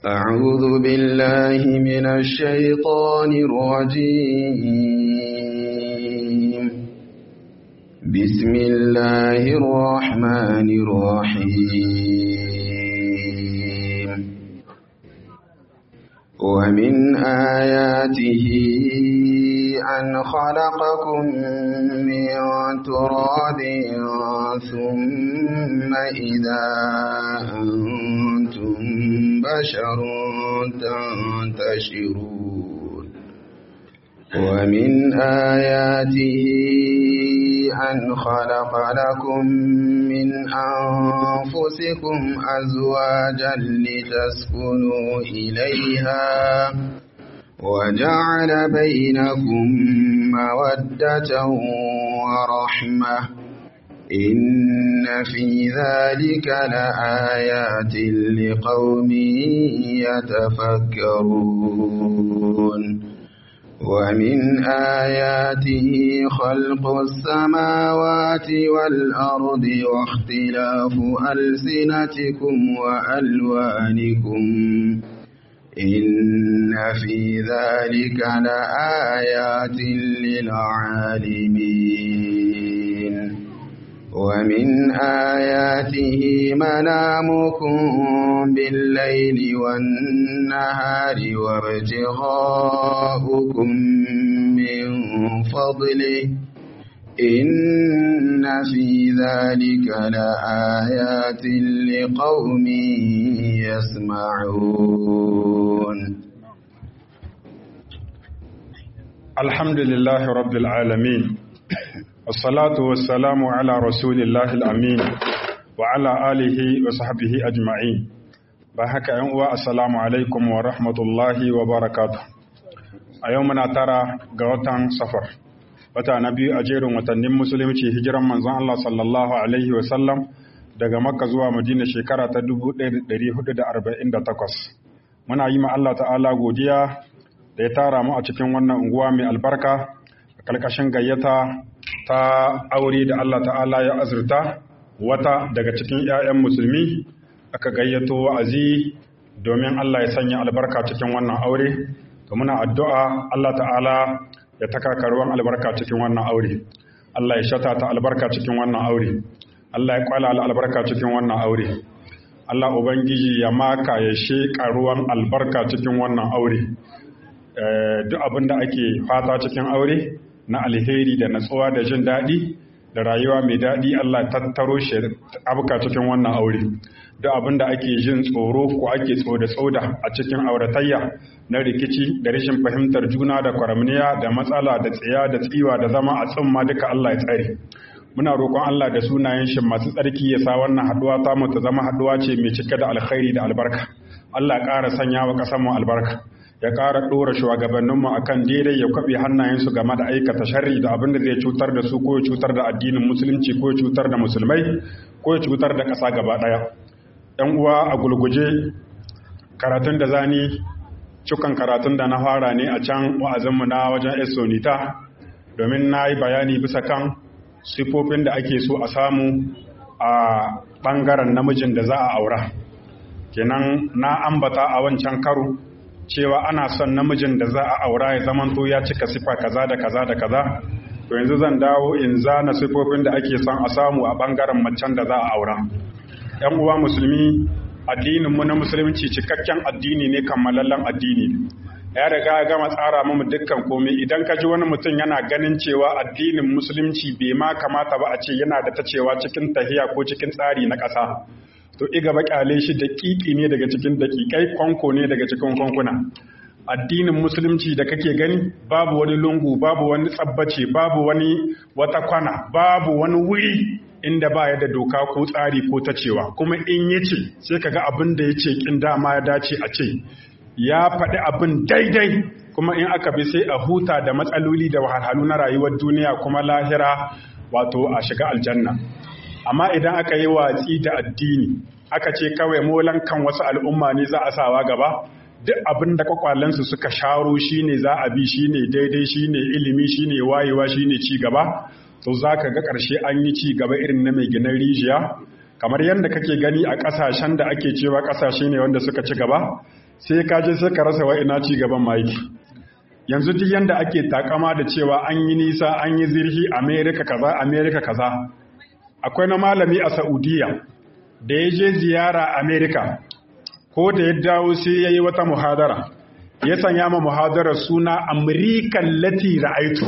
أعوذ بالله من الشيطان الرجيم بسم الله الرحمن الرحيم ومن آياته أن خلقكم من تراب ثم إذا أنتم بشر تنتشرون ومن آياته أن خلق لكم من أنفسكم أزواجا لتسكنوا إليها وجعل بينكم مودة ورحمة إن في ذلك لآيات لقوم يتفكرون ومن آياته خلق السماوات والأرض واختلاف ألسنتكم وألوانكم إن في ذلك لآيات للعالمين ومن آياته منامكم بالليل والنهار وابتغاؤكم من فضله إن في ذلك لآيات لقوم يسمعون الحمد لله رب العالمين والصلاة والسلام على رسول الله الأمين وعلى آله وصحبه أجمعين بحك أنواع السلام عليكم ورحمة الله وبركاته أيومنا ترى قوتان سفر wata na biyu a jerin watannin musulunci hijiran manzon Allah sallallahu alaihi wasallam daga makka zuwa madina shekara ta 1448 muna yi ma Allah ta'ala godiya da ya tara mu a cikin wannan unguwa mai albarka a kalkashin gayyata ta aure da Allah ta'ala ya azurta wata daga cikin 'ya'yan musulmi aka gayyato wa'azi domin Allah ya sanya albarka cikin wannan aure to muna addu'a Allah ta'ala ya taka karuwan albarka cikin wannan aure Allah ya shata ta albarka cikin wannan aure Allah ya kwala albarka cikin wannan aure Allah ubangiji ya maka ya she karuwan albarka cikin wannan aure duk abin da ake fata cikin aure na alheri da natsuwa da jin daɗi da rayuwa mai daɗi Allah ya tattaro shi abuka cikin wannan aure duk abin da ake jin tsoro ko ake tsoda tsoda a cikin auratayya na rikici da rashin fahimtar juna da kwaramniya da matsala da tsiya da tsiwa da zama a tsimma duka Allah ya tsare muna roƙon Allah da sunayen shi masu tsarki ya sa wannan haduwa ta mu ta zama haduwa ce mai cike da alkhairi da albarka Allah ya ƙara sanya wa ƙasar mu albarka ya ƙara ɗora shugabanninmu a kan daidai ya kwaɓe hannayensu game da aikata sharri da abin da zai cutar da su ko ya cutar da addinin musulunci ko ya cutar da musulmai ko ya cutar da ƙasa gaba ɗaya ‘yan uwa a gulguje karatun da zani cikin karatun da na fara ne a can wa'azinmu na wajen esonita domin na yi bayani bisa kan sifofin da ake so a samu a ɓangaren namijin da za a aura kenan na ambata a wancan karo cewa ana son namijin da za a aura ya zamanto ya cika sifa kaza da kaza da kaza to yanzu zan dawo in zana sifofin da ake son a samu a ɓangaren macen da za a aura ‘yan uwa musulmi addininmu na musulunci cikakken addini ne kammalallen addini ya riga ya gama tsara mu dukkan komai idan ka ji wani mutum yana ganin cewa addinin musulunci bai ma kamata ba a ce yana da ta cewa cikin tahiya ko cikin tsari na ƙasa to iga baƙale shi daƙiƙi ne daga cikin daƙiƙai kwanko ne daga cikin kwankuna addinin musulunci da kake gani babu wani lungu babu wani tsabbace babu wani wata kwana babu wani wuri inda ba ya da doka ko tsari ko ta cewa kuma in ya ce sai ka ga abin da ya ce kin dama ya dace a ce ya faɗi abin daidai kuma in aka bi sai a huta da matsaloli da wahalhalu na rayuwar duniya kuma lahira wato a shiga aljanna amma idan aka yi watsi da addini aka ce kawai molan kan wasu al'umma ne za a sawa gaba duk abin da kwakwalensu suka sharo shine za a bi shine daidai shine ilimi shine wayewa shine ci gaba to za ka ga ƙarshe an yi ci gaba irin na mai ginin rijiya kamar yadda kake gani a ƙasashen da ake cewa ƙasashe ne wanda suka ci gaba sai ka je sai ka rasa wa ina ci gaban maiki yanzu duk yanda ake takama da cewa an yi nisa an yi zirhi america kaza america kaza akwai na malami a saudiya da ya je ziyara america ko da ya dawo sai ya yi wata muhadara ya sanya ma muhadarar suna amurikan lati ra'aitu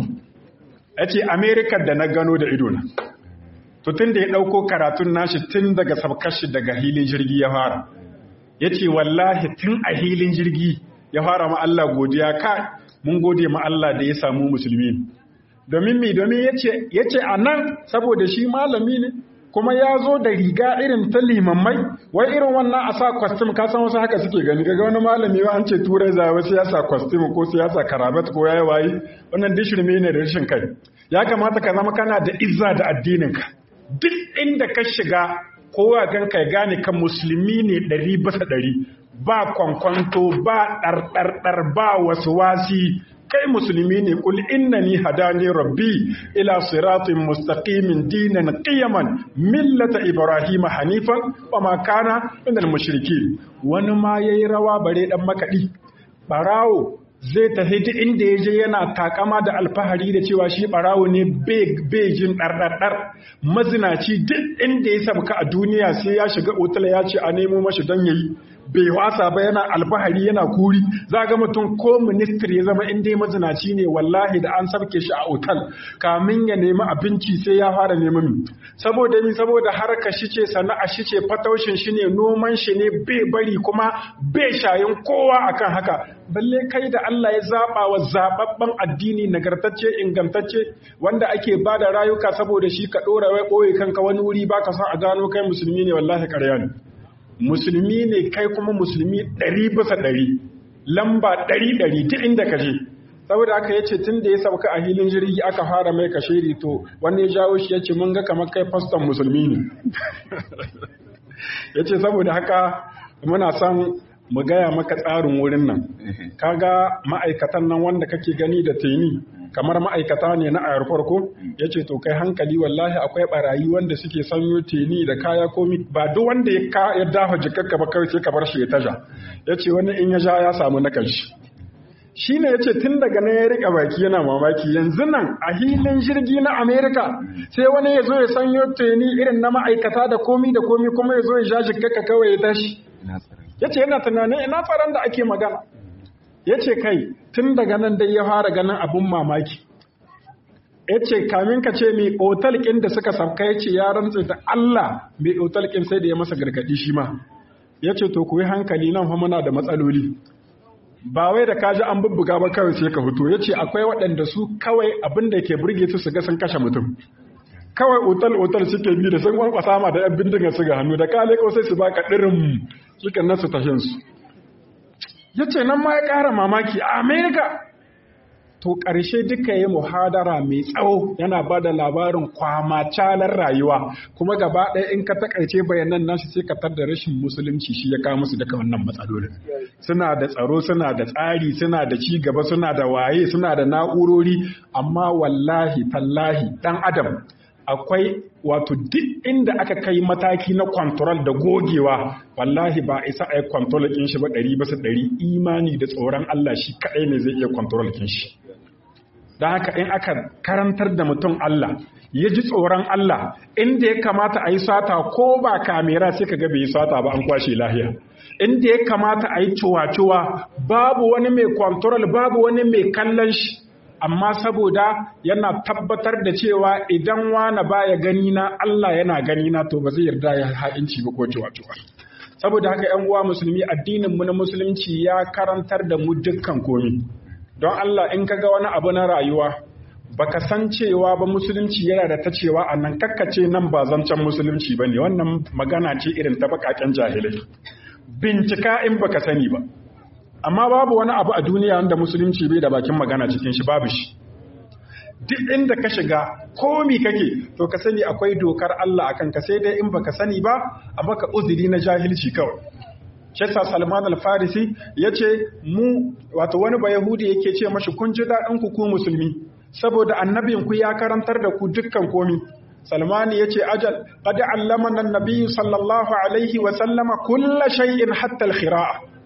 ya ce amerika da na gano da idona to tun da ya ɗauko karatun nashi tun daga sabkashi daga hilin jirgi ya fara ya ce wallahi tun a hilin jirgi ya fara ma Allah godiya ka mun gode ma Allah da ya samu musulmi domin mi domin ya ce a nan saboda shi malami ne kuma ya zo da riga irin ta limammai wai irin wannan a sa kwastim ka san wasu haka suke gani ga wani malami wa an ce turai za wasu ya sa kwastim ko siyasa karabat ko yayi wayi wannan dishirme ne da rashin kai ya kamata ka zama kana da izza da addininka duk inda ka shiga kowa ganka ya gane kan musulmi ne ɗari bisa ɗari ba kwankwanto ba ɗarɗarɗar ba wasu wasi kai musulmi ne kul innani hadani rabbi ila siratin mustaqimin dinan qiyaman millata ibrahima hanifan wa ma kana minal mushriki wani ma yayi rawa bare dan makadi barawo zai tafi duk inda ya je yana takama da alfahari da cewa shi barawo ne bejin ɗarɗarɗar mazinaci duk inda ya sabka a duniya sai ya shiga otal ya ce a nemo mashi don yayi bai wasa ba yana alfahari yana kuri za ga mutum ko ministry ya zama inda mazinaci ne wallahi da an sabke shi a otal kamin ya nemi abinci sai ya fara neman mi saboda ni saboda harka shi ce sana'a shi ce fataushin shi ne noman shi ne bai bari kuma bai shayin kowa akan haka balle kai da Allah ya zaba wa zababban addini nagartacce ingantacce wanda ake bada rayuka saboda shi ka dora wai boye kanka wani wuri baka san a gano kai musulmi ne wallahi ƙarya ne musulmi ne kai kuma musulmi ɗari bisa ɗari lamba ɗari ɗari duk inda ka je saboda aka yace tun da ya sauka a hilin jirgi aka fara mai kashiri to wani ya jawo shi yace mun ga kamar kai faston musulmi ne yace saboda haka muna son mu gaya maka tsarin wurin nan kaga ma'aikatan nan wanda kake gani da teni kamar ma'aikata ne na ayar farko ya ce to kai hankali wallahi akwai barayi wanda suke sanyo teni da kaya komi ba duk wanda ya dafa jikakka ba kawai sai ka bar shi ya taja ya ce wani in ya ja ya samu na kanshi shi ne ya ce tun daga nan ya riƙa baki yana mamaki yanzu nan a hilin jirgi na amerika sai wani ya zo ya sanyo teni irin na ma'aikata da komi da komi kuma ya zo ya ja jikakka kawai ya tashi ya ce yana tunanin ina tsaron da ake magana ya ce kai tun daga nan dai ya fara ganin abin mamaki ya ce kamin ka ce mai otal ƙin da suka sauka ya ce ya rantse da Allah mai otal ƙin sai da ya masa gargaɗi shi ma ya ce to ku yi hankali nan fa muna da matsaloli ba wai da kaji an bubbuga ba kawai sai ka fito ya ce akwai waɗanda su kawai abin da ke burge su su ga sun kashe mutum kawai otal otal suke bi da sun kwankwasa ma da yan bindiga su ga hannu da kale ko sai su baka ɗirin sukan nasu tashin su ya ce nan ma ya ƙara mamaki a amerika to ƙarshe duka yi muhadara mai tsawo yana ba da labarin kwamacalar rayuwa kuma gaba ɗaya in ka takaice bayanan nashi sai ka tar da rashin musulunci shi ya kawo musu daga wannan matsalolin suna da tsaro suna da tsari suna da ci gaba suna da waye suna da na'urori amma wallahi tallahi ɗan adam akwai wato duk inda aka kai mataki na kwantarol da gogewa wallahi ba isa a yi kwantarol ɗin shi ba ɗari bisa ɗari imani da tsoron Allah shi kaɗai ne zai iya kwantarol ɗin shi don haka in aka karantar da mutum Allah ya ji tsoron Allah inda ya kamata a yi sata ko ba kamera sai ka ga bai yi sata ba an kwashe lahiya inda ya kamata a yi cuwa-cuwa babu wani mai kwantarol babu wani mai kallon shi amma saboda yana tabbatar da cewa idan wani baya gani na Allah yana gani na to ba zai yarda ya ha'inci ba ko cuwa-cuwa saboda haka yan uwa musulmi addinin mu na musulunci ya karantar da mu dukkan komi don Allah in kaga wani abu na rayuwa baka san cewa ba musulunci yana da ta cewa a nan kakkace nan ba zancen musulunci bane wannan magana ce irin ta bakaken jahilai bincika in baka sani ba amma babu wani abu a duniya wanda musulunci bai da bakin magana cikin shi babu shi duk inda ka shiga komi kake to ka sani akwai dokar Allah akan ka sai dai in baka sani ba a baka uzuri na jahilci kawai Shesa Salman al-Farisi yace mu wato wani ba Yahudi yake ce mashi kun ji daɗin ku ku musulmi saboda annabin ku ya karantar da ku dukkan komi Salmani yace ajal qad allamana an-nabiy sallallahu alaihi wa sallama kulla shay'in hatta al-khira'a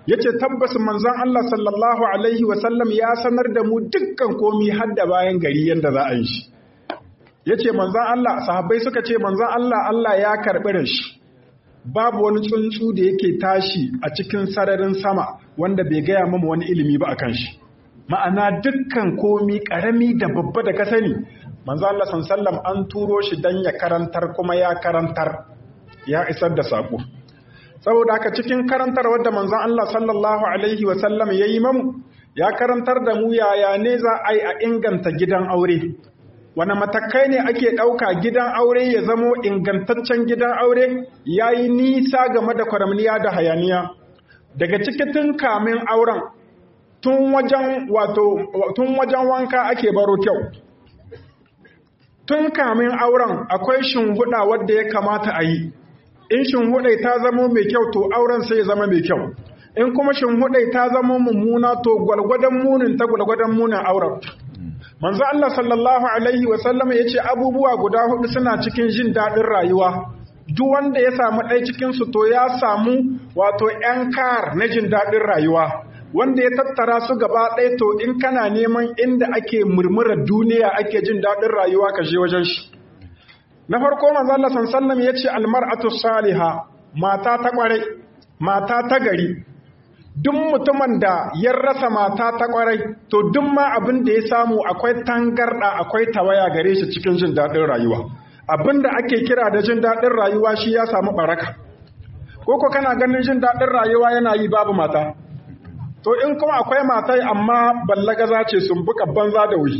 yace tabbas manzon Allah sallallahu alaihi wasallam ya sanar da mu dukkan komi har da bayan gari yanda za a yi shi yace manzon Allah sahabbai suka ce manzon Allah Allah ya karbi shi babu wani tsuntsu da yake tashi a cikin sararin sama wanda bai gaya mama wani ilimi ba akan shi ma'ana dukkan komi karami da babba da ka sani manzo Allah sallallahu an turo shi dan ya karantar kuma ya karantar ya isar da sako saboda haka cikin karantar wadda manzon Allah sallallahu alaihi wa sallam yayi mamu ya karantar da mu yaya ne za a yi a inganta gidan aure wani matakai ne ake ɗauka gidan aure ya zamo ingantaccen gidan aure ya yi nisa game da kwaramniya da hayaniya daga cikin kamin auren tun wajen wato tun wajen wanka ake baro kyau tun kamin auren akwai shinhuda wadda ya kamata a yi in shinhuda ta zama mai kyau to auren sai ya zama mai kyau in kuma shinhuda ta zama mummuna to gwalgwadon munin ta gwalgwadon munin auren manzo Allah sallallahu alaihi wa sallam yace abubuwa guda hudu suna cikin jin dadin rayuwa duk wanda ya samu ɗaya cikin su to ya samu wato yan kar na jin dadin rayuwa wanda ya tattara su gaba ɗaya to in kana neman inda ake murmurar duniya ake jin dadin rayuwa ka je wajen shi na farko manzo Allah sallallahu alaihi wa sallam yace almar'atu salihah mata ta kware mata ta gari duk mutumin da ya rasa mata ta kwarai to duk ma abin da ya samu akwai tangarda akwai tawaya gare shi cikin jin daɗin rayuwa abin da ake kira da jin daɗin rayuwa shi ya samu baraka koko kana ganin jin daɗin rayuwa yana yi babu mata to in kuma akwai matai amma ballagaza ce sun buka banza da wuri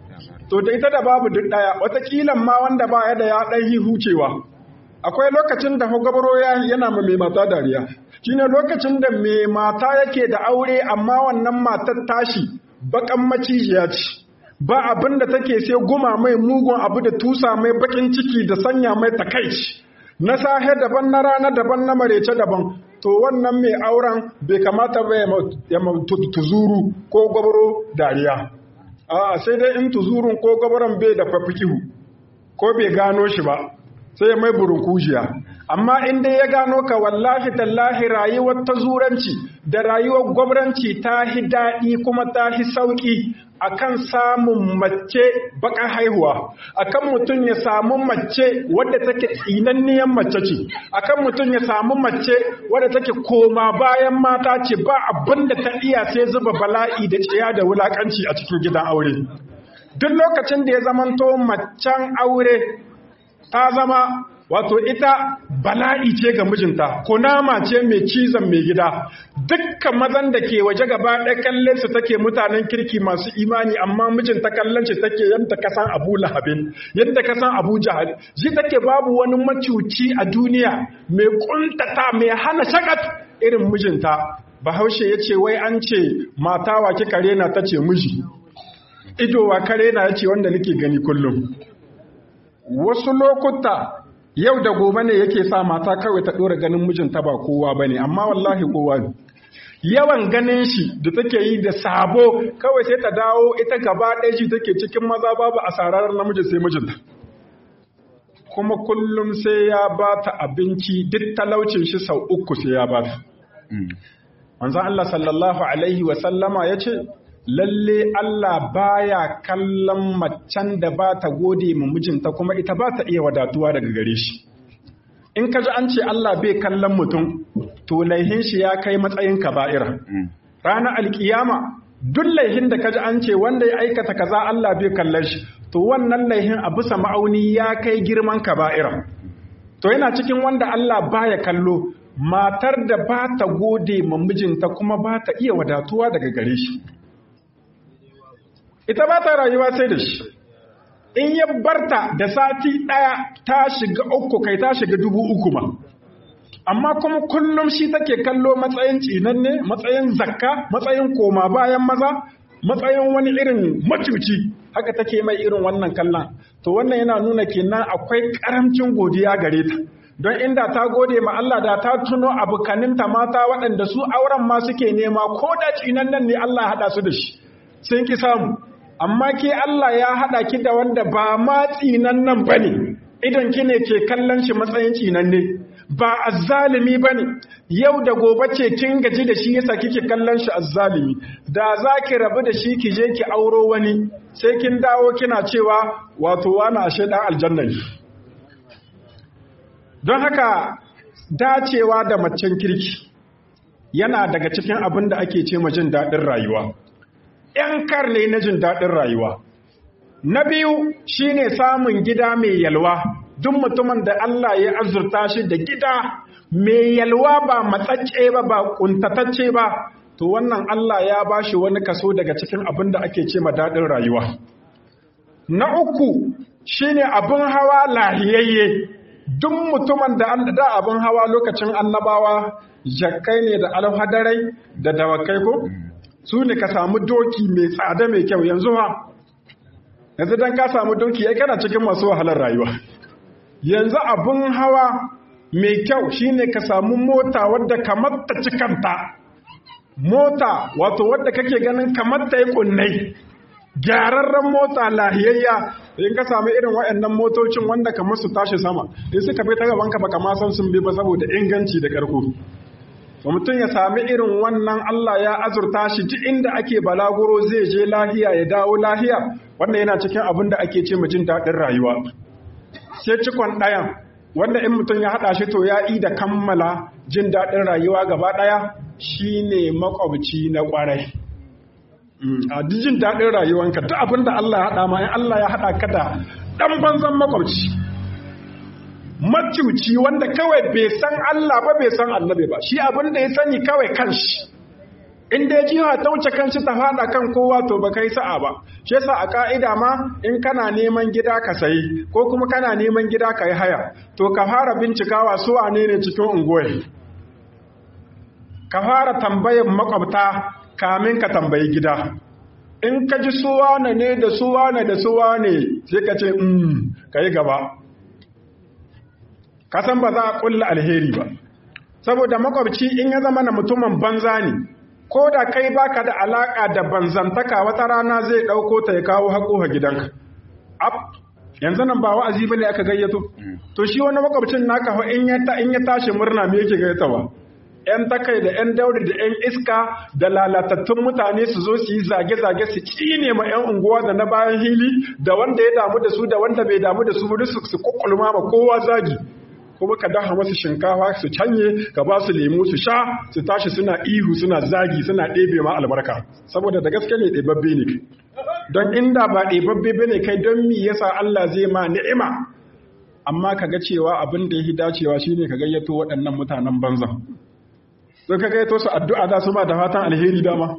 to da ita da babu duk ɗaya watakilan ma wanda ba ya da ya ɗan hucewa akwai lokacin da hugabaro yana ma mai mata dariya shine lokacin da mai mata yake da aure amma wannan matar tashi bakan macijiya ce ba abin da take sai guma mai mugun abu da tusa mai bakin ciki da sanya mai takaici na sahe daban na rana daban na marece daban to wannan mai auren bai kamata ba ya tuzuru ko gwabaro dariya a sai dai in tuzurun ko gwabaron bai da fafikihu ko bai gano shi ba sai mai burin kujiya amma in dai ya gano ka wallahi tallahi rayuwar ta zuranci da rayuwar gwabranci ta hi daɗi kuma ta hi sauƙi akan samun mace baka haihuwa akan mutum ya samu mace wadda take tsinanniyan mace ce akan mutum ya samu mace wadda take koma bayan mata ce ba abin da ta iya sai zuba bala'i da tsiya da wulakanci a cikin gidan aure duk lokacin da ya zamanto macen aure ta zama wato ita bala'i ce ga mijinta kunama ce mai cizon mai gida dukkan mazan da ke waje gaba ɗaya kallon su take mutanen kirki masu imani amma mijinta kallon shi take yadda ka san abu lahabin yadda ka san abu jahal ji take babu wani macuci a duniya mai kuntata mai hana shakat irin mijinta bahaushe ya ce wai an ce mata wa kika rena ta ce miji ido wa kare na ya ce wanda nake gani kullum wasu lokuta yau da gobe ne yake sa mata kawai ta ɗora ganin mijinta ba kowa ba ne amma wallahi kowa ne yawan ganin shi da take yi da sabo kawai sai ta dawo ita gaba ɗaya shi take cikin maza babu asarar namiji sai mijinta kuma kullum sai ya ba ta abinci duk talaucin shi sau uku sai ya ba ta manzan Allah sallallahu alaihi wasallama ya ce lalle Allah baya kallon macen da ba ta gode mu mijinta kuma ita ba ta iya wadatuwa daga gare shi in ka ji an ce Allah bai kallon mutum to laihin shi ya kai matsayin kaba'ira ranar alkiyama duk laihin da ka ji an ce wanda ya aikata kaza Allah bai kallon shi to wannan laihin a bisa ma'auni ya kai girman kaba'ira to yana cikin wanda Allah baya kallo matar da ba ta gode ma mijinta kuma ba ta iya wadatuwa daga gare shi ita ba ta rayuwa sai da shi in ya barta da sati ɗaya ta shiga uku kai ta shiga dubu uku ma amma kuma kullum shi take kallo matsayin tsinanne matsayin zakka matsayin koma bayan maza matsayin wani irin macuci haka take mai irin wannan kallon to wannan yana nuna kenan akwai karamcin godiya gare ta don inda ta gode ma Allah da ta tuno abokaninta mata waɗanda su auren ma suke nema ko da tsinannan ne Allah haɗa su da shi sun ki samu amma ke Allah ya haɗa ki da wanda ba ma tsinan nan ba ne idan ki ne ke kallon shi matsayin tsinan ne ba azzalimi bane yau da gobe ce kin gaji da shi yasa kike kallon shi azzalimi da zaki rabu da shi ki je ki auro wani sai kin dawo kina cewa wato wani ashe dan aljanna ne don haka dacewa da macen kirki yana daga cikin abin da ake ce ma jin daɗin rayuwa ‘yan karne na jin daɗin rayuwa na biyu shine samun gida mai yalwa duk mutumin da Allah ya azurta shi da gida mai yalwa ba matsacce ba ba kuntatacce ba to wannan Allah ya ba shi wani kaso daga cikin abin da ake ce ma daɗin rayuwa na uku shine abin hawa lahiyayye duk mutumin da da abin hawa lokacin annabawa jakkai ne da alhadarai da dawakai ko su ne ka samu doki mai tsada mai kyau yanzu ha yanzu dan ka samu doki ya kana cikin masu wahalar rayuwa yanzu abin hawa mai kyau shine ka samu mota wadda kamar ta cikanta mota wato wadda kake ganin kamar ta yi kunnai gyararren mota lahiyayya in ka samu irin waɗannan motocin wanda kamar su tashi sama in suka fi ta gaban ka baka ma san sun bi ba saboda inganci da karko to mutum ya sami irin wannan Allah ya azurta shi duk inda ake balaguro zai je lahiya ya dawo lahiya wanda yana cikin abin da ake ce jin daɗin rayuwa sai cikon ɗayan wanda in mutum ya haɗa shi to ya yi da kammala jin daɗin rayuwa gaba ɗaya shine makwabci na ƙwarai a jin daɗin rayuwanka duk abin da Allah ya haɗa ma in Allah ya haɗa ka da ɗan banzan makwabci macuci wanda kawai bai san Allah ba bai san annabi ba shi abin da ya sani kawai kanshi in dai jiha ta wuce kanshi ta fada kan kowa to ba kai sa'a ba shi yasa a ka'ida ma in kana neman gida ka sayi ko kuma kana neman gida ka yi haya to ka fara bincikawa su wane ne cikin unguwar ka fara tambayar makwabta kamin ka tambayi gida in ka ji suwa ne da suwa ne da suwa ne sai ka ce mm ka yi gaba kasan ba za a kulla alheri ba saboda makwabci in ya zama na mutumin banza ne ko da kai baka da alaka da banzantaka wata rana zai dauko ta ya kawo haƙo a gidanka ab yanzu nan ba wa'azi bane aka gayyato to shi wani makwabcin naka fa in ya ta in ya tashi murna me yake gayyatawa yan takai da yan dauri da yan iska da lalatattun mutane su zo su yi zage-zage su cine ma yan unguwa da na bayan hili da wanda ya damu da su da wanda bai damu da su su su kokkulma ma kowa zagi kuma ka daha masu shinkafa su canye ka ba su lemu su sha su tashi suna ihu suna zagi suna ɗebe ma albarka saboda da gaske ne ɗebabbe ne don inda ba ɗebabbe ba ne kai don mi yasa Allah zai ma ni'ima amma ka ga cewa abin da ya dacewa shine ka gayyato waɗannan mutanen banzan sai ka gayyato su addu'a za su ma da fatan alheri dama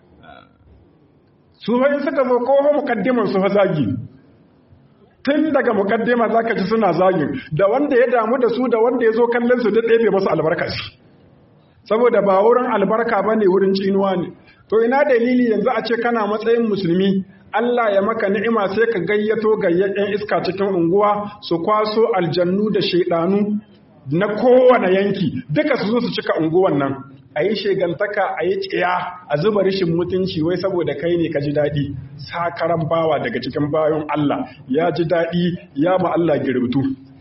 su fa in suka zo ko mukaddiman su fa zagi tun daga mukaddima zaka ji suna zagin da wanda ya damu da su da wanda ya zo kallon su da ɗebe masu albarka shi saboda ba wurin albarka ba ne wurin cinuwa ne to ina dalili yanzu a ce kana matsayin musulmi Allah ya maka ni'ima sai ka gayyato gayyayen iska cikin unguwa su kwaso aljannu da shaidanu na kowane yanki duka su zo su cika unguwan nan a yi shegantaka a yi tsiya a zuba rishin mutunci wai saboda kai ne ka ji daɗi sakaran bawa daga cikin bayan Allah ya ji daɗi ya ma Allah girbitu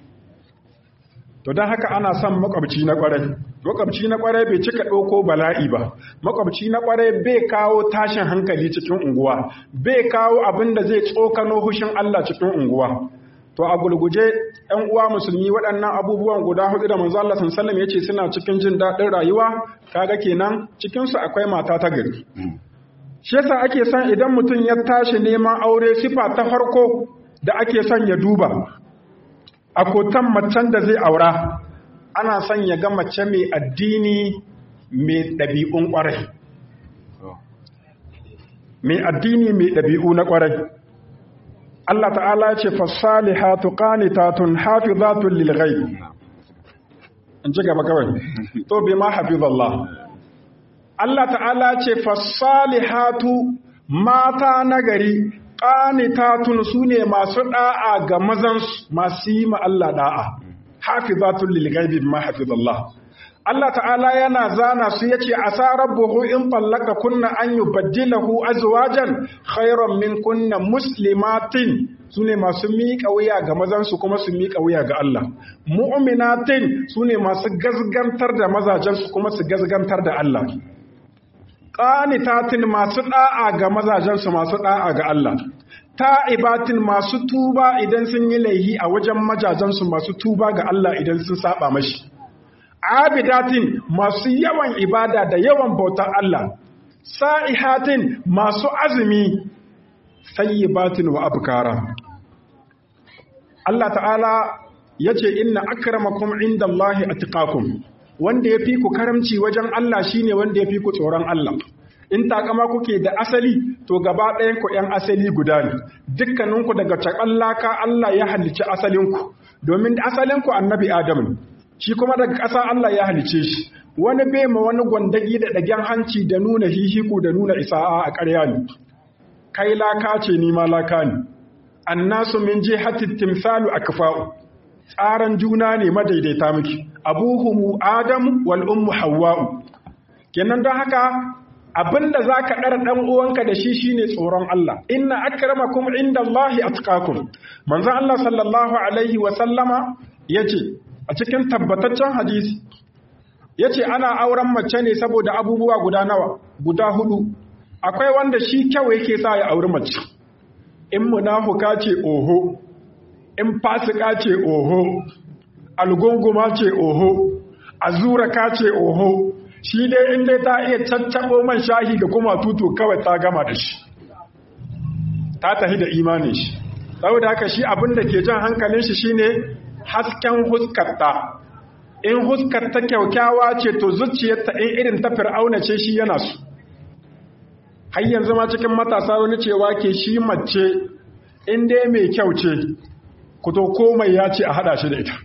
to don haka ana son makwabci na kwarai makwabci na kwarai bai cika ɗauko bala'i ba makwabci na kwarai bai kawo tashin hankali cikin unguwa bai kawo abin da zai tsokano hushin Allah cikin unguwa to a gulguje ‘yan uwa musulmi waɗannan abubuwan guda hudu da manzo Allah sallallahu ya ce suna cikin jin daɗin rayuwa kaga kenan cikinsu akwai mata ta gari shi yasa ake son idan mutum ya tashi neman aure sifa ta farko da ake son ya duba a kotan macen da zai aura ana son ya ga mace mai addini mai ɗabi'un ƙwarai mai addini mai ɗabi'u na ƙwarai Allah ta'ala ce fasalihatu qanitatun hafizatun lil ghaib in ji gaba kawai to bi ma hafizallah Allah ta'ala ce fasalihatu mata nagari qanitatun sune masu da'a ga mazan masu yi ma Allah da'a hafizatun lil ghaib ma hafizallah Allah ta'ala yana zana su yace asa rabbuhu in tallaka kunna an yubaddilahu azwajan khayran min kunna muslimatin su ne masu miƙa wuya ga mazansu kuma su miƙa wuya ga Allah mu'minatin su ne masu gazgantar da mazajensu kuma su gazgantar da Allah qanitatin masu da'a ga mazajensu masu da'a ga Allah ta'ibatin masu tuba idan sun yi laihi a wajen majajensu masu tuba ga Allah idan sun saba mashi abidatin masu yawan ibada da yawan bautar Allah sa'ihatin masu azumi sayyibatin wa abkara Allah ta'ala yace inna akramakum indallahi atqakum wanda yafi ku karamci wajen Allah shine wanda yafi ku tsoron Allah in takama kuke da asali to gaba ɗayan ku ƴan asali guda ne dukkaninku daga cakallaka Allah ya halicci asalinku domin asalinku annabi Adam ne shi kuma daga ƙasa Allah ya halice shi wani bai ma wani gwandagi da ɗagen hanci da nuna hihiku da nuna isa'a a ƙarya ne kai laka ce ni ma laka ne annasu min jihati timsalu akfa'u tsaran juna ne madaidaita miki abuhumu adam wal ummu hawwa'u kenan don haka abinda zaka dar dan uwanka da shi shine tsoron Allah inna akramakum indallahi atqakum manzon Allah sallallahu alaihi wa sallama yace a cikin tabbataccen hadisi yace ana auren mace ne saboda abubuwa guda nawa guda hudu akwai wanda shi kyau yake sa ya auri mace in munafuka ce oho in fasika ce oho algunguma ce oho azura ka ce oho shi dai in dai ta iya caccabo man shahi da kuma tutu kawai ta gama da shi ta tahi da imanin shi saboda haka shi abin da ke jan hankalin shi shine hasken huskarta in huskarta kyaukyawa ce to zuciyarta in irin ta fir'auna ce shi yana su har yanzu ma cikin matasa wani cewa ke shi mace in dai mai kyau ce ku to komai ya ce a hada shi da ita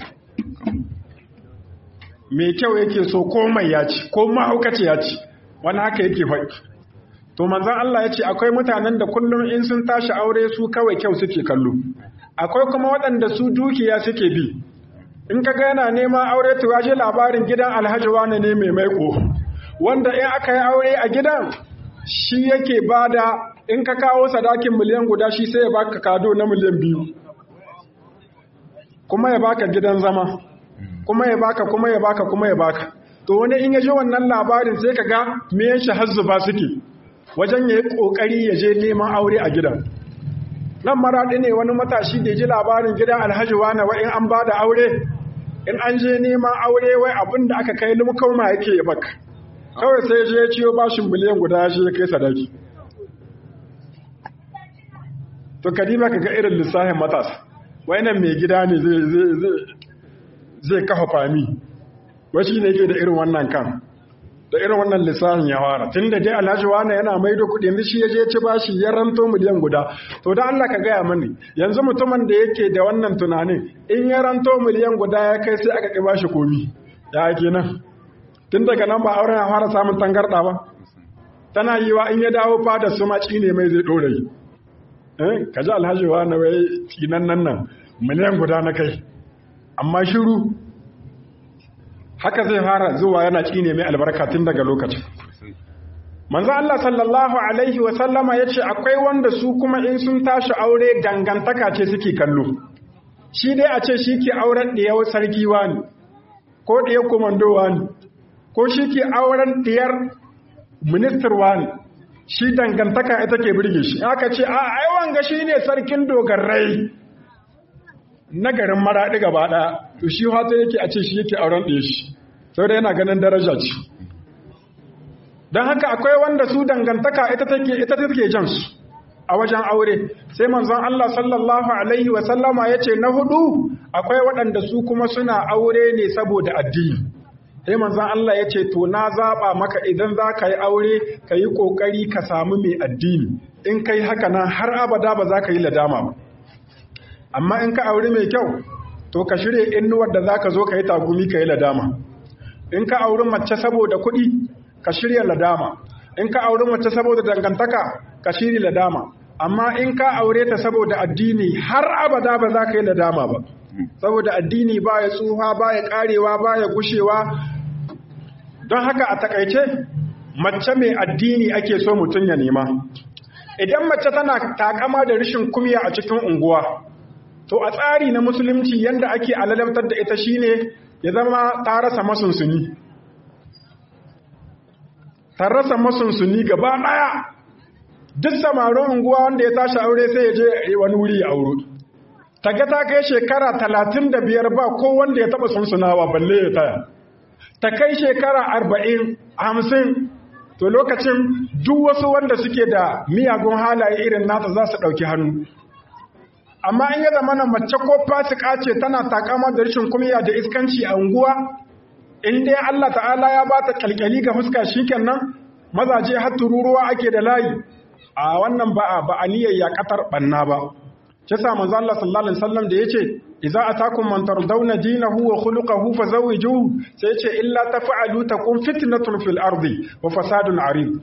mai kyau yake so komai ya ci ko mahaukaci ya ci wani haka yake faɗi to manzan Allah ya ce akwai mutanen da kullum in sun tashi aure su kawai kyau suke kallo akwai kuma waɗanda su dukiya suke bi in ka ga yana neman aure to waje labarin gidan alhaji wane ne mai maiko wanda in aka yi aure a gidan shi yake bada in ka kawo sadakin miliyan guda shi sai ya baka kado na miliyan biyu kuma ya baka gidan zama kuma ya baka kuma ya baka kuma ya baka to wani in ya ji wannan labarin sai ka ga me ya shahazzu ba suke wajen ya yi kokari ya je neman aure a gidan nan maraɗi ne wani matashi da ji labarin gidan alhaji wani wa in an ba da aure in an je neman aure wai abin da aka kai lumkauma yake ya baka kawai sai je ya ciyo bashin miliyan guda ya ya kai sadaki to kadima ka ga irin lissafin matasa nan mai gida ne zai kafa fami wasu ne ke da irin wannan kan da irin wannan lissafin ya fara tun da dai alhaji wani yana maido kuɗi yanzu shi ya je ci bashi ya ranto miliyan guda to da Allah ka gaya mani yanzu mutumin da yake da wannan tunanin in ya ranto miliyan guda ya kai sai aka ƙi bashi komi ya ake nan tun daga nan ba auren ya fara samun tangarɗa ba tana yi wa in ya dawo fada su maci ne mai zai ɗora yi ka ji alhaji wa na wai tsinan nan nan miliyan guda na kai amma shiru haka zai fara zuwa yana ne mai albarka tun daga lokacin manzo Allah sallallahu alaihi wa sallama yace akwai wanda su kuma in sun tashi aure dangantaka ce suke kallo shi dai a ce shi ke auren ɗiyar sarki wani ko ɗiyar komando wani ko shi ke auren ɗiyar ministar wani shi dangantaka ita ke birge shi aka ce a aiwan ga shi ne sarkin dogarai na garin maraɗi gaba ɗaya to shi hata yake a ce shi yake auren ɗaya shi sau da yana ganin daraja ce don haka akwai wanda su dangantaka ita take ita take jan su a wajen aure sai manzon Allah sallallahu alaihi wa sallama yace na hudu akwai waɗanda su kuma suna aure ne saboda addini sai manzon Allah yace to na zaba maka idan za ka yi aure ka yi kokari ka samu mai addini in kai haka nan har abada ba za ka yi ladama ba amma in ka aure mai kyau to ka shirya innuwar da za ka zo ka yi tagumi ka yi ladama in ka auri mace saboda kuɗi ka shirya ladama in ka auri mace saboda dangantaka ka shirya ladama amma in ka aure ta saboda addini har abada ba za ka yi ladama ba saboda addini ba ya tsuha ba ya karewa ba ya gushewa don haka a takaice mace mai addini ake so mutum ya nema idan mace tana takama da rashin kumya a cikin unguwa to a tsari na musulunci yanda ake alalamtar da ita shine ya zama ta rasa masunsuni ta rasa masunsuni gaba daya duk samarin unguwa wanda ya tashi aure sai ya je wani wuri ya auro ta ga ta kai shekara talatin da biyar ba ko wanda ya taba sunsunawa balle ya taya ta kai shekara arba'in hamsin to lokacin duk wasu wanda suke da miyagun halaye irin nata za su ɗauki hannu amma in ya zama na mace ko fasika ce tana takama da rashin kumiya da iskanci a unguwa in dai Allah ta'ala ya ba ta kyalkyali ga fuska shikenan mazaje har tururuwa ake da layi a wannan ba a ba aniyar yakatar banna ba shi sa manzo Allah sallallahu alaihi wasallam da yace idza atakum man tardawna dinahu wa khuluquhu fazawijuhu sai yace illa taf'alu takun fitnatun fil ardi wa fasadun arid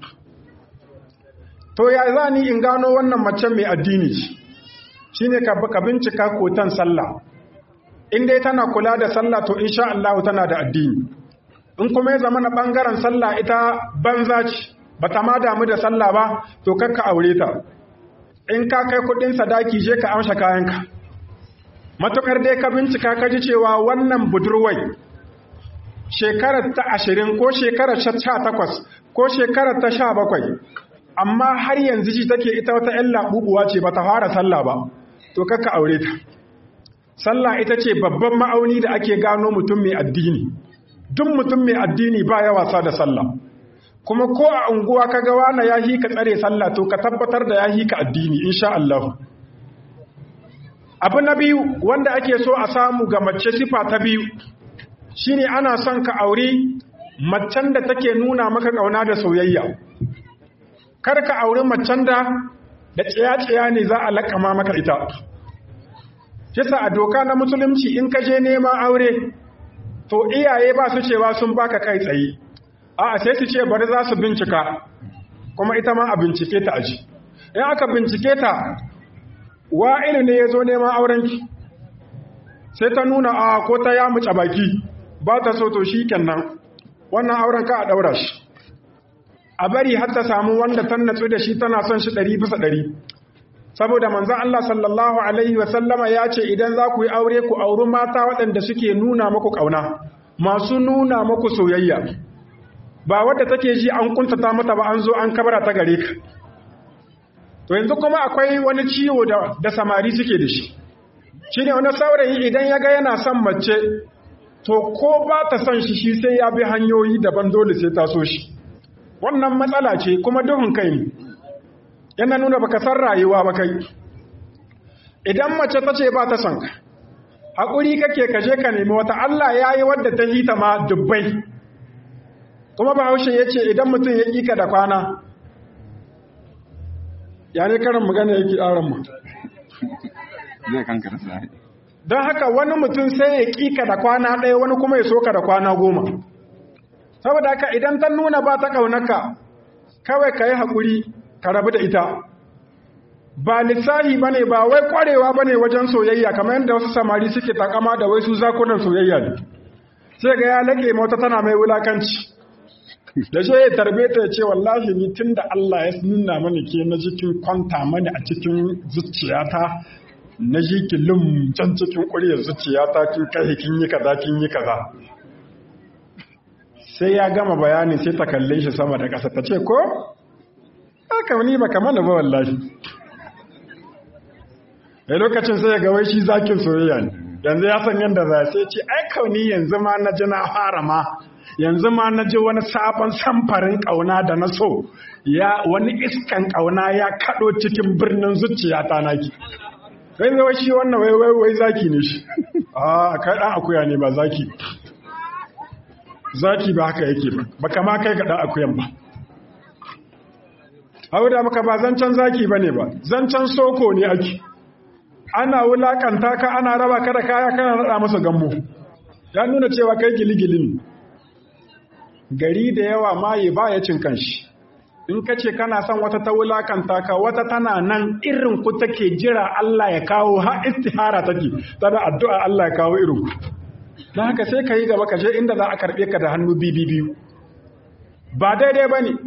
to ya zani in gano wannan mace mai addini shine ka ka bincika kotan sallah in dai tana kula da sallah to insha Allah tana da addini in kuma ya zama na bangaren sallah ita banza ce bata ma damu da sallah ba to kakka aure ta in ka kai kudin sadaki je ka amsa kayanka matukar dai ka bincika ka ji cewa wannan budurwai shekarar ta ashirin ko shekarar sha takwas ko shekarar ta sha bakwai amma har yanzu ji take ita wata ‘yan laɓuɓuwa ce ba ta fara sallah ba to kakka aure ta sallah ita ce babban ma'auni da ake gano mutum mai addini duk mutum mai addini ba ya wasa da sallah kuma ko a unguwa ka ga wani ya hi ka tsare sallah to ka tabbatar da ya hi ka addini insha Allah abu na biyu wanda ake so a samu ga mace sifa ta biyu shine ana son ka aure macen da take nuna maka kauna da soyayya kar ka aure macen da da tsiya-tsiya ne za a lakama maka ita kisa a doka na musulunci in ka je neman aure to iyaye ba su cewa sun baka kai tsaye a sai su ce bari za su bincika kuma ita ma a bincike ta aji in aka bincike ta wa'ilu ne ya zo neman aurenki sai ta nuna a ko ta ya muca baki ba ta so to shi kenan wannan auren ka a ɗaura shi a bari har ta samu wanda ta natsu da shi tana son shi ɗari bisa ɗari saboda manzan Allah sallallahu Alaihi wasallama ya ce idan za ku yi aure ku auri mata waɗanda suke nuna maku ƙauna masu nuna maku soyayya ba wadda take ji an kuntata mata ba an zo an kabara ta gare ka to yanzu kuma akwai wani ciwo da, da samari suke da shi shi ne wani saurayi idan ya ga yana son mace to ko ba ta son shi shi sai ya bi hanyoyi daban dole sai ta so shi wannan matsala ce kuma duhun kai ne yana nuna baka san rayuwa ba kai idan mace ta ce ba ta son ka haƙuri kake kaje ka nemi wata Allah ya yi wadda ta hita ma dubbai kuma bahaushe ya ce idan mutum ya ƙika da kwana ya ne karin magana yake ƙaran mu zai kankara sai don haka wani mutum sai ya ƙika da kwana ɗaya wani kuma ya soka da kwana goma saboda haka idan ta nuna ba ta ƙaunaka kawai ka yi haƙuri ka rabu da ita ba lissahi ba ne ba wai ƙwarewa ba ne wajen soyayya kamar yadda wasu samari suke takama da wai su zakunan soyayya ne sai ga ya laƙe mota tana mai wulakanci da shi ya tarbe ta ce wallahi ni tun da Allah ya nuna mani ke na jikin kwanta mani a cikin zuciyata na ji ki lum can cikin ƙuryar zuciyata kin kai kin yi kaza kin yi kaza sai ya gama bayani sai ta kalle shi sama da ƙasa ta ce ko haka ni baka mana ba wallahi a lokacin sai ya ga wai shi zakin soyayya ne yanzu ya san yadda za sai ce ai kauni yanzu ma na ji na fara ma yanzu ma na ji wani sabon samfarin ƙauna da na so ya wani iskan ƙauna ya kaɗo cikin birnin zuciya ta naki sai zai shi wannan wai wai wai zaki ne shi a kai ɗan akuya ne ba zaki zaki ba haka yake ba baka ma kai ga ɗan akuyan ba hau da maka ba zancen zaki ba ne ba zancen soko ne ake ana wulakanta ka ana raba ka da kaya kana rada masa gammo ya nuna cewa kai giligili ne gari da yawa maye ba ya cin kanshi in ka ce kana son wata ta wulakanta ka wata tana nan irin ku take jira Allah ya kawo ha istihara take tana addu'a Allah ya kawo irin ku don haka sai ka yi gaba ka je inda za a karɓe ka da hannu bibi biyu ba daidai ba ne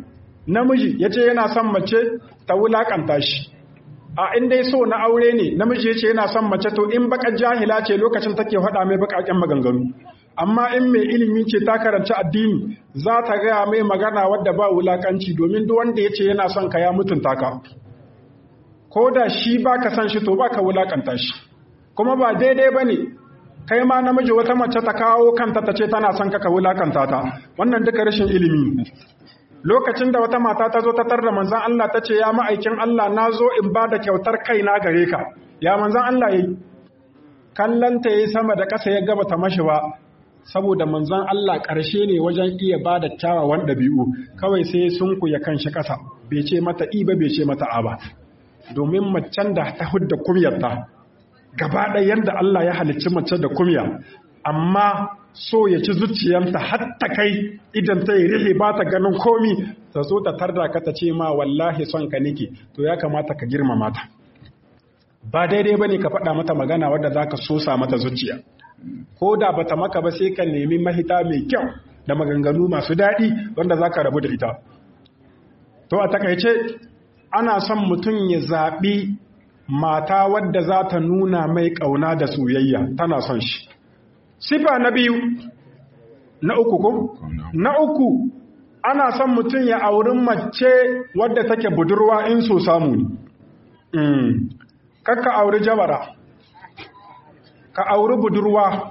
namiji ya ce yana son mace ta wulakanta shi a in dai so na aure ne namiji ya ce yana son mace to in bakar jahila ce lokacin take faɗa mai bakaken maganganu amma in mai ilimi ce ta karanci addini za ta gaya mai magana wadda ba wulakanci domin duk wanda ya ce yana son ka ya mutunta ka ko da shi ba ka san shi to ba ka wulakanta shi kuma ba daidai ba ne kai ma namiji wata mace ta kawo kanta ta ce tana son ka ka wulakanta ta wannan duka rashin ilimi lokacin da wata mata ta zo ta tarda manzan Allah ta ce ya ma'aikin Allah na zo in ba da kyautar kaina gare ka ya manzan Allah ya yi kallanta ya yi sama da ƙasa ya gaba ta mashi ba saboda manzan Allah ƙarshe ne wajen iya ba da kyawawan ɗabi'u kawai sai sun ya kan shi ƙasa bai ce mata i ba bai ce mata a ba domin macen da ta hudda kumyarta gaba ɗaya yadda Allah ya halicci mace da kumya amma so ya ci zuciyarta har ta kai idan ta yi rihe ba ta ganin komi ta so ta tarda ka ta ce ma wallahi son ka nike to ya kamata ka girmama ta ba daidai ba ne ka faɗa mata magana wadda za ka sosa mata zuciya ko da ba ta maka ba sai ka nemi mahita mai kyau da maganganu masu daɗi wanda za ka rabu da ita to a takaice ana son mutum ya zaɓi mata wadda za ta nuna mai ƙauna da soyayya tana son shi sifa na biyu na uku ko na uku ana son mutum ya auri mace wadda take budurwa in so samu ne kakka auri jabara ka auri budurwa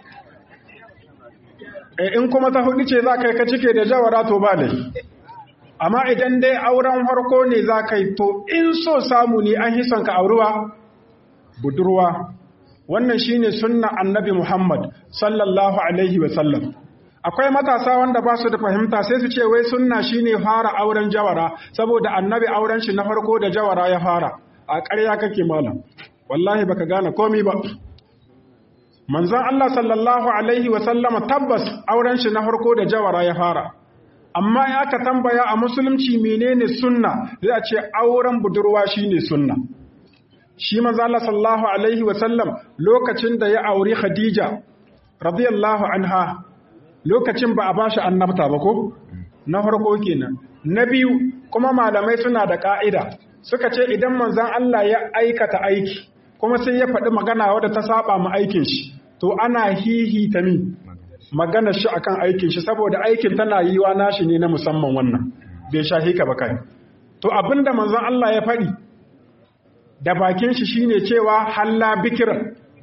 in kuma ta hudu ce za ka yi ka cike da jawara to ba da amma idan dai auren harko ne za ka yi to in so samu ne an hison ka auruwa budurwa wannan shine sunna annabi Muhammad sallallahu alaihi wa sallam akwai matasa wanda ba su da fahimta sai su ce wai sunna shine fara auren jawara saboda annabi auren shi na farko da jawara ya fara a ƙarya kake malam wallahi baka gane komai ba manzon Allah sallallahu alaihi wa sallama tabbas auren shi na farko da jawara ya fara amma ya aka tambaya a musulunci menene sunna zai a ce auren budurwa shine sunna shi manzo Allah sallallahu alaihi wa sallam lokacin da ya auri Khadija radiyallahu anha lokacin ba a bashi annabta ba ko na farko kenan na biyu kuma malamai suna da ka'ida suka ce idan manzon Allah ya aikata aiki kuma sai ya faɗi magana wadda ta saba mu aikin shi to ana hihita mi magana shi akan aikin shi saboda aikin tana yiwa nashi ne na musamman wannan bai shahi ka ba kai to abinda manzon Allah ya faɗi da bakin shi shine cewa halla bikiran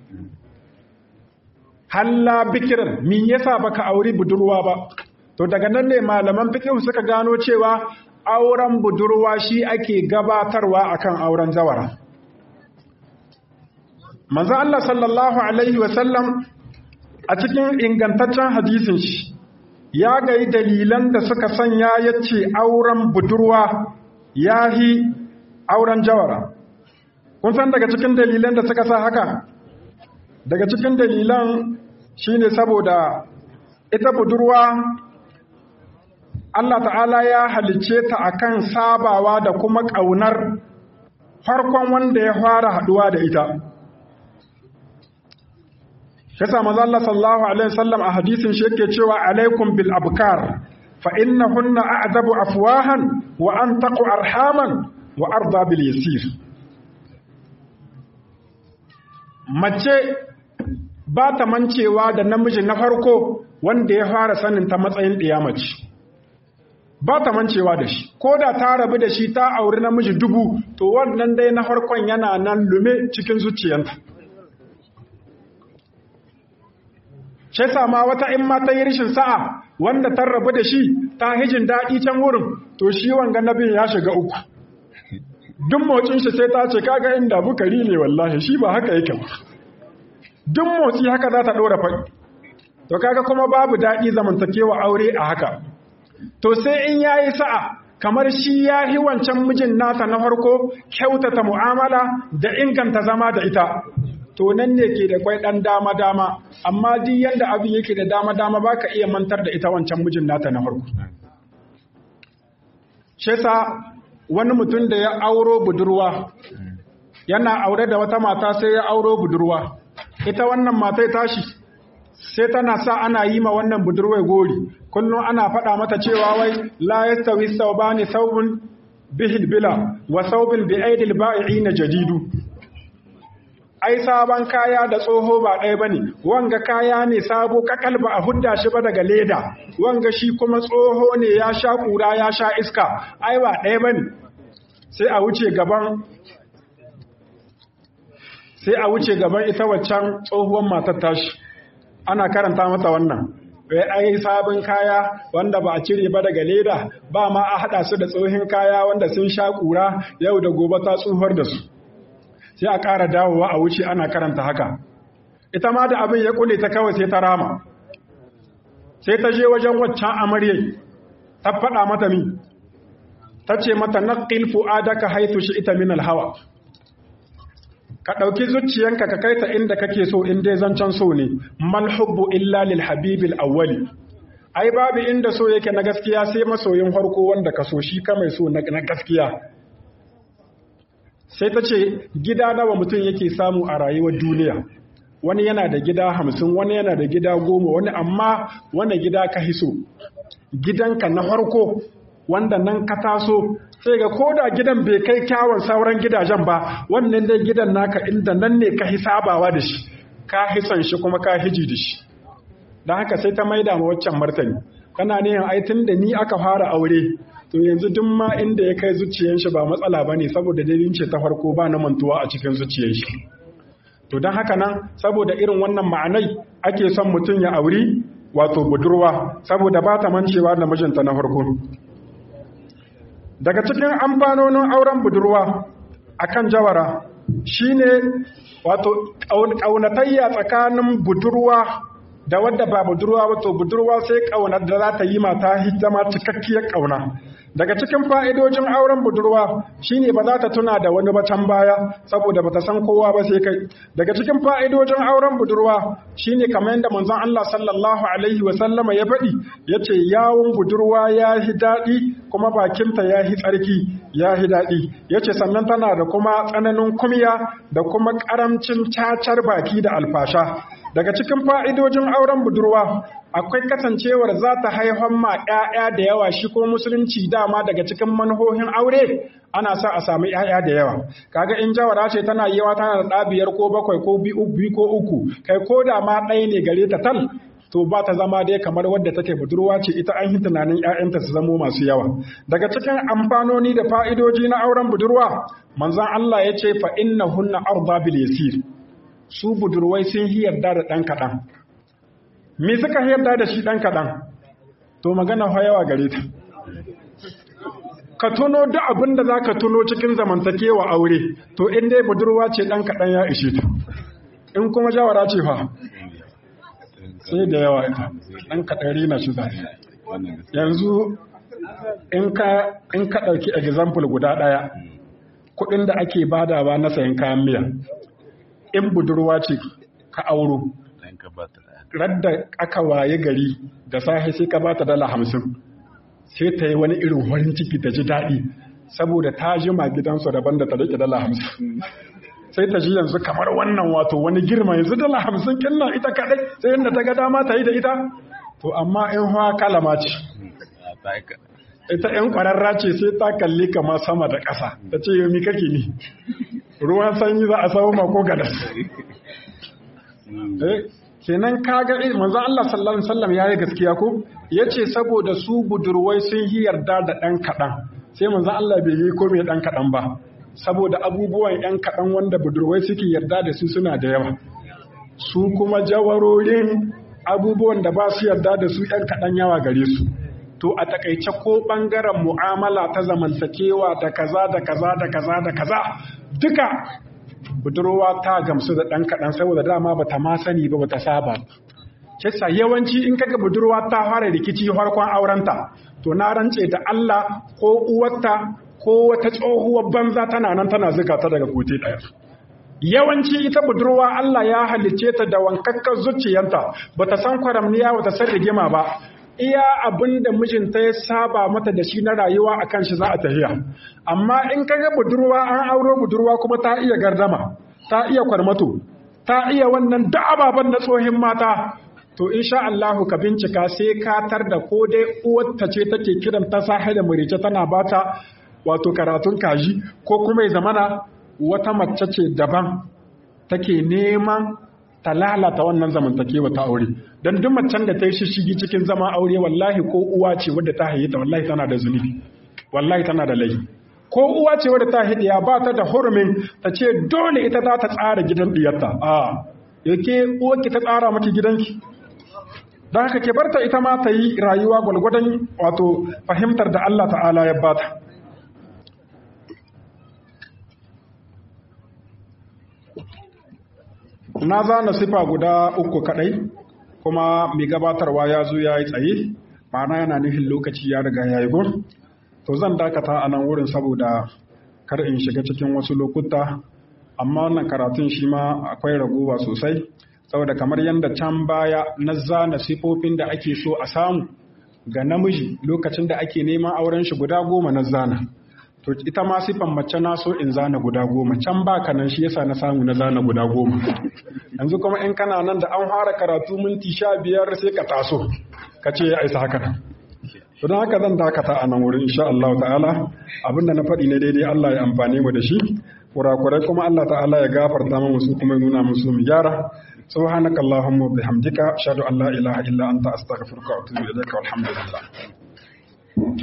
halla bikiran min yasa baka auri budurwa ba to daga nan ne malaman fiqh suka gano cewa auren budurwa shi ake gabatarwa akan auren zawara manzo Allah sallallahu alaihi wasallam a cikin ingantaccen hadisin shi ya ga dalilan da suka sanya yace auren budurwa yahi auren jawara kun san daga cikin dalilan da suka sa haka daga cikin dalilan shine saboda ita budurwa Allah ta'ala ya halicce ta akan sabawa da kuma ƙaunar farkon wanda ya fara haduwa da ita Kasa manzo Allah sallallahu alaihi wasallam a hadisin shi yake cewa alaikum bil abkar fa innahunna a'zabu afwahan wa antaqu arhaman wa arda bil yasir mace ba ta mancewa da namiji na farko wanda ya fara sanin ta matsayin mace. ba ta mancewa da shi ko da ta rabu da shi ta auri namiji dubu to wannan dai na farkon yana nan lume cikin zuciyanta shi sama wata in ma ta yi rishin sa'a wanda ta rabu da shi ta hijin daɗi can wurin to shi wanga nabin ya shiga uku duk motsin shi sai ta ce kaga inda bukari ne wallahi shi ba haka yake ba duk motsi haka za ta ɗora faɗi to kaga kuma babu daɗi zamantakewa aure a haka to sai in ya yi sa'a kamar shi ya yi wancan mijin nasa na farko kyautata mu'amala da inganta zama da ita to nan ne ke da kwai ɗan dama-dama amma duk yadda abin yake da dama-dama ba ka iya mantar da ita wancan mijin nata na farko shesa wani mutum da ya auro budurwa yana aure da wata mata sai ya auro budurwa ita wannan matai tashi sai tana sa ana yi ma wannan budurwai gori kullum ana faɗa mata cewa wai la yastawi thawbani thawbun bihil bila wa thawbun bi aidil ba'i'ina jadidu ai sabon kaya da tsoho ba ɗaya bane wanga kaya ne sabo kakal ba a hudda shi ba daga leda wanga shi kuma tsoho ne ya sha kura ya sha iska ai ba ɗaya bane sai a wuce gaban sai a wuce gaban ita waccan tsohuwar matar tashi ana karanta mata wannan wai ai sabon kaya wanda ba a cire ba daga leda ba ma a hada su da tsohin kaya wanda sun sha kura yau da gobe ta tsuhar da su sai a ƙara dawowa a wuce ana karanta haka ita ma da abin ya kule ta kawai sai ta rama sai ta je wajen waccan amaryai ta faɗa mata mi ta ce mata naqil fu'adaka haythu shi'ta min al-hawa ka ɗauki zuciyanka ka kai ta inda kake so in dai zancen so ne mal hubbu illa lil habibil awwali ai babu inda so yake na gaskiya sai masoyin farko wanda ka so shi ka mai so na gaskiya sai ta ce gida nawa mutum yake samu a rayuwar duniya wani yana da gida hamsin wani yana da gida goma wani amma wani gida ka hiso gidanka na farko wanda nan ka taso sai ga koda gidan bai kai kyawun sauran gidajen ba wannan dai gidan naka inda nan ne ka hisabawa da shi ka hisan shi kuma ka hiji da shi don haka sai ta maida ma waccan martani kana ne ai tun da ni aka fara aure to yanzu duk ma inda ya kai zuciyar shi ba matsala bane saboda dalilin ce ta farko ba na mantuwa a cikin zuciyar shi to don haka nan saboda irin wannan ma'anai ake son mutum ya auri wato budurwa saboda ba ta mancewa da mijinta na farko daga cikin amfanonin auren budurwa akan jawara shine wato ƙaunatayya tsakanin budurwa da wadda ba budurwa wato budurwa sai ƙaunar da za ta yi mata zama cikakkiyar ƙauna daga cikin fa'idojin auren budurwa shine ba za ta tuna da wani bacan baya saboda ba ta san kowa ba sai kai daga cikin fa'idojin auren budurwa shine kamar yadda manzon Allah sallallahu alaihi wasallama ya faɗi ya ce yawon budurwa ya yi daɗi kuma bakinta ya yi tsarki ya yi daɗi ya ce sannan tana da kuma tsananin kumya da kuma ƙaramcin cacar baki da alfasha daga cikin fa'idojin auren budurwa akwai kasancewar za ta haifan ma ‘ya'ya da yawa shi ko musulunci dama daga cikin manhohin aure ana sa a sami ‘ya'ya da yawa kaga in jawara ce tana yawa tana da ɗabiyar ko bakwai ko biyu ko uku kai ko da ma ɗaya ne gare ta tal to ba ta zama dai kamar wadda take budurwa ce ita an yi tunanin ‘ya'yanta su zamo masu yawa daga cikin amfanoni da fa'idoji na auren budurwa manzon Allah ya ce fa inna hunna arda bil yasir su budurwai sun yi yarda da ɗan kaɗan me suka yarda da shi ɗan kaɗan to magana yawa gare ta ka tuno duk abin da za ka tuno cikin zamantakewa aure to in dai budurwa ce ɗan kaɗan ya ishe ta in kuma jawara ce fa sai da yawa ita ɗan kaɗan rina shi zai yanzu in ka ɗauki example guda ɗaya kuɗin da ake badawa na sayan kayan miya in budurwa ce ka auro radda aka waye gari da safe sai ka bata dala hamsin sai ta yi wani irin farin ciki ta ji daɗi saboda ta jima gidansu daban da ta rike dala hamsin sai ta ji yanzu kamar wannan wato wani girma yanzu dala hamsin kinnan ita kaɗai sai yadda ta ga dama ta yi da ita to amma in hawa kalama ce ita ‘yan ƙwararra ce sai ta kalli kama sama da ƙasa ta ce yomi kake ni ruwan sanyi za a samu mako gadas kenan kaga manzo Allah sallallahu alaihi wasallam yayi gaskiya ko yace saboda su budurwai sun yi yarda da dan kadan sai manzo Allah bai yi komai dan kadan ba saboda abubuwan yan kadan wanda budurwai suke yarda da su suna da yawa su kuma jawarorin abubuwan da ba su yarda da su yan kadan yawa gare su to a takaice ko bangaren mu'amala ta zamantakewa da kaza da kaza da kaza da kaza duka budurwa ta gamsu da ɗan kaɗan saboda dama ba ta ma sani ba ba ta saba kisa yawanci in kaga budurwa ta fara rikici farkon aurenta to na rance da Allah ko uwarta ko wata tsohuwar banza tana nan tana zuga ta daga kote ɗaya yawanci ita budurwa Allah ya halicce ta da wankakkar zuciyanta bata san kwaramniya bata san rigima ba iya abin da mijinta ya saba mata da shi na rayuwa a kan shi za a tafiya amma in ka ga budurwa an auro budurwa kuma ta iya gardama ta iya kwarmato ta iya wannan da ababen na tsohin mata to insha Allah ka bincika sai ka tar da ko dai uwarta ce take kiran ta sahi da murice tana bata wato karatun kaji ko kuma ya zamana wata mace ce daban take neman ta lalata wannan zamantakewa ta aure don duk macen da ta yi shishigi cikin zama aure wallahi ko uwa ce wadda ta haihi ta wallahi tana da zunubi wallahi tana da laifi ko uwa ce wadda ta haihi ya ba ta da hurumin ta ce dole ita za ta tsara gidan diyarta a yake uwarki ta tsara maki gidanki don haka ke barta ita ma ta yi rayuwa gwalgwadon wato fahimtar da Allah ta'ala ya bata na zana sifa guda uku kadai kuma mai gabatarwa ya zo ya yi tsaye ma'ana yana nufin lokaci ya riga ya yi gur to zan dakata a nan wurin saboda kar in shiga cikin wasu lokuta amma wannan karatun shi ma akwai ragowa sosai saboda kamar yadda can baya na zana sifofin da ake so a samu ga namiji lokacin da ake neman auren shi guda goma na zana to ita ma sifan mace na so in zana guda goma can ba ka nan shi yasa na samu na zana guda goma yanzu kuma in kana nan da an fara karatu minti sha biyar sai ka taso ka ce ya isa haka nan to don haka zan dakata a nan wurin insha Allah ta'ala abinda na faɗi ne daidai Allah ya amfane mu da shi kurakurai kuma Allah ta'ala ya gafarta mu su kuma nuna musu mu gyara سبحانك اللهم وبحمدك أشهد أن لا إله إلا أنت أستغفرك وأتوب إليك والحمد لله